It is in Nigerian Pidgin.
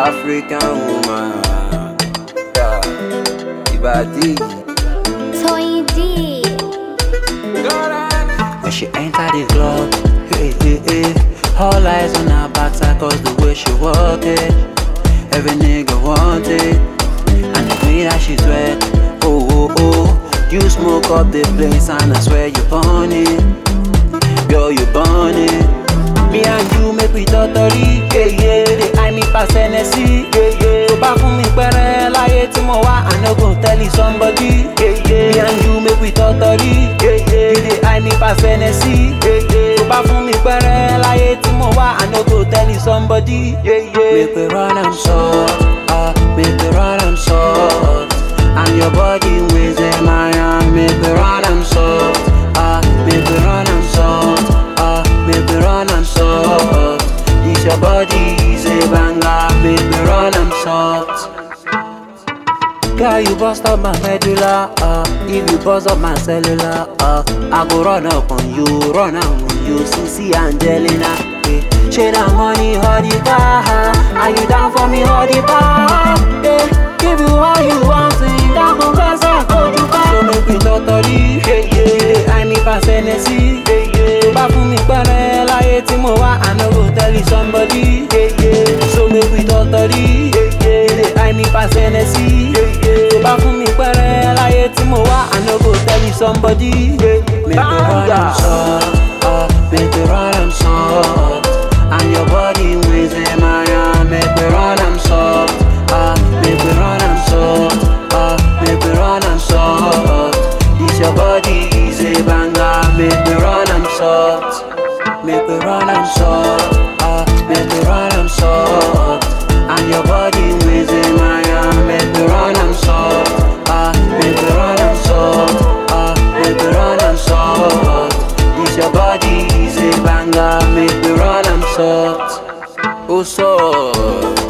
African woman. Yeah. Ibadi. Toy D. When she enter the club, hey, hey, hey. All eyes on her backside cause the way she walk it. Every nigga want it. And the way that she sweat, oh, oh, oh. You smoke up the place and I swear you burn it. Girl, you burn it. Me and you make we totally, yeah, yeah. They eye me pass Hennessy, yeah, yeah. Tó bá fún mi pẹ́rẹ́ láyé tí mo wá, I no go tell it somebody, yeah, yeah. Me and you make we totally, yeah, yeah. You dey eye me pass Hennessy, yeah, yeah. Tó bá fún mi pẹ́rẹ́ láyé tí mo wá, I no go tell it somebody, yeah, yeah. Make we run am soft, ah, make we run am soft. And your body weighs in my hand, make we run am soft, ah, make we run am soft, ah, make we run am soft. This your body is a banger, make we run am soft. Girl, you bust up my medulla, uh, if you bust up my cellular, uh, I go run up on you, run am on you, Sissy Angelina. Yeah. Shade and money, hold the car, are you down for me, hold the bar? Yeah. Give you all you want, so you down for best, I go you back. So make we totally, yeah, yeah. You dey eye me pass Hennessy, yeah, yeah. Tó bá fún mi pẹ́rẹ́ láyé tí mo wá, I no go tell you somebody, yeah, yeah. So make we totally, yeah, yeah. You dey eye me pass Hennessy, yeah, yeah. Tó bá fún mi pẹ́rẹ́ láyé tí mo wá, I no go tell you somebody, yeah. Make we run am soft, uh, make we run am soft. And your body weighs in my hand, make we run am soft, uh, make we run am soft, uh, make we run am soft. This your body is a banger, make we run am soft, make we run am soft, uh, make we run am soft. And your body weighs in my hand, make we run am soft, uh, make we run am soft, uh, make we run am soft. This your body is a banger, make we run am soft. Oh, soft.